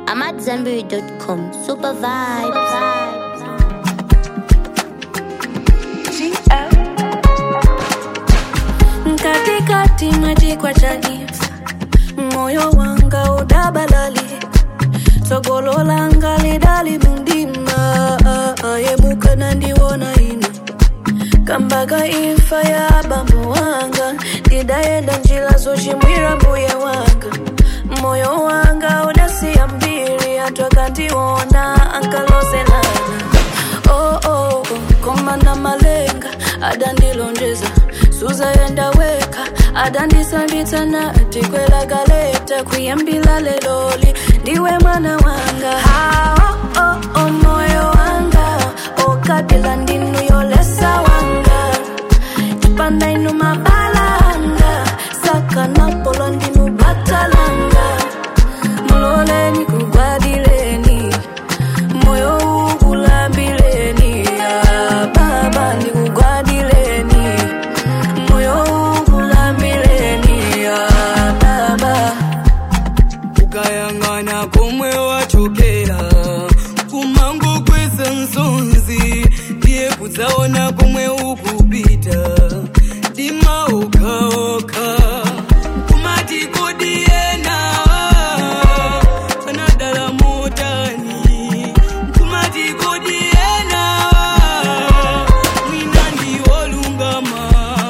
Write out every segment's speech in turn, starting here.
I'm at Zenberry.com. Super vibes. katikati mwejikwa chanisa moyo wanga udabalali sogolo langa lidali mundima ayemuka nandiwona ino kambaga imfa ya bambo wanga ndidayenda njila zochimwira mbuye wanga moyo wanga udasiya mbiri atwakandiwona ankalozelana oh, oh, oh, komana malenga adandilonjeza suzayenda weka adandisambitsana tikwelagaleta kuyambila leloli ndiwe mwana wanga ha, oh, oh, oh, moyo wanga okabila ndinu yolesa wanga tipanda inu mabalanga sakanapolo ndinu batalanga muloleni kugwadileni moyo ukulambileni ah, baba ndikugwadileni moyo ukulambileni ah, baba ukayang'ana komwe wachokera kumango kweza nsonzi ndiye kudzaona komwe ukupita dima okaoka kumati kodiyena anadala motani kumati kodiyena mwina ndiwolungama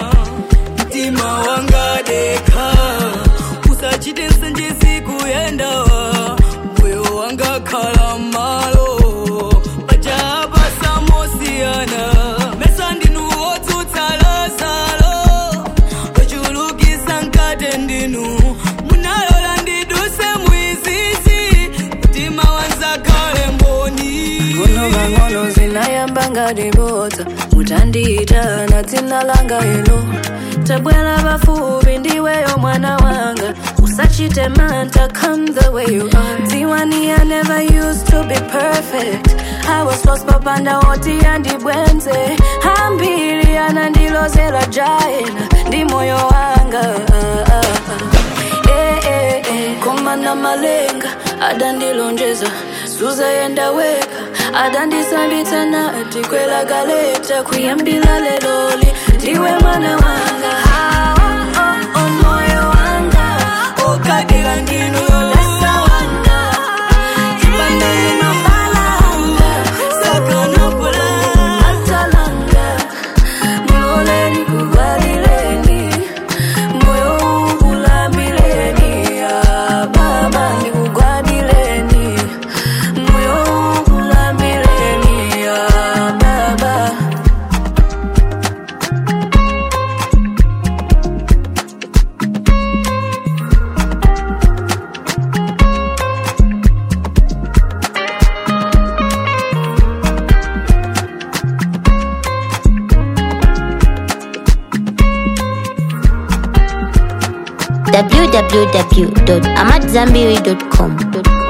mtima wangadeka usachite nsenjesi kuyendawa moyo wanga khala malo pachapa samosiyana mesa ndinu wotsutsa lazalo ochulukisa nkate ndinu munalola ndiduse mwizizi mtima wanzakhale mboni ngono ngang'ono zinayamba ngadibodza mutandiita na dzina langa ilo tabwera pafupi ndiweyo mwana wanga usachite manta come the way you are dziwani i never used to be perfect i was lost papanda oti andibwenze ambiri anandilozera jaena ndi moyo wanga ah, ah, ah. Eh, eh, eh, komana malenga adandilonjeza suzayenda weka adandisambitsana tikwelagaleta kuyambila leloli ndiwe mwana wanga Ah, oh, oh, oh, moyo wanga okadila ndinu yolesa wanga tipandeni mabalanga sakanapola atalanga muloleni kugwadileni moyo ukulambileni ah, baba ndikugwadileni moyo ukulambileni ah, baba www.amatzambiri.com.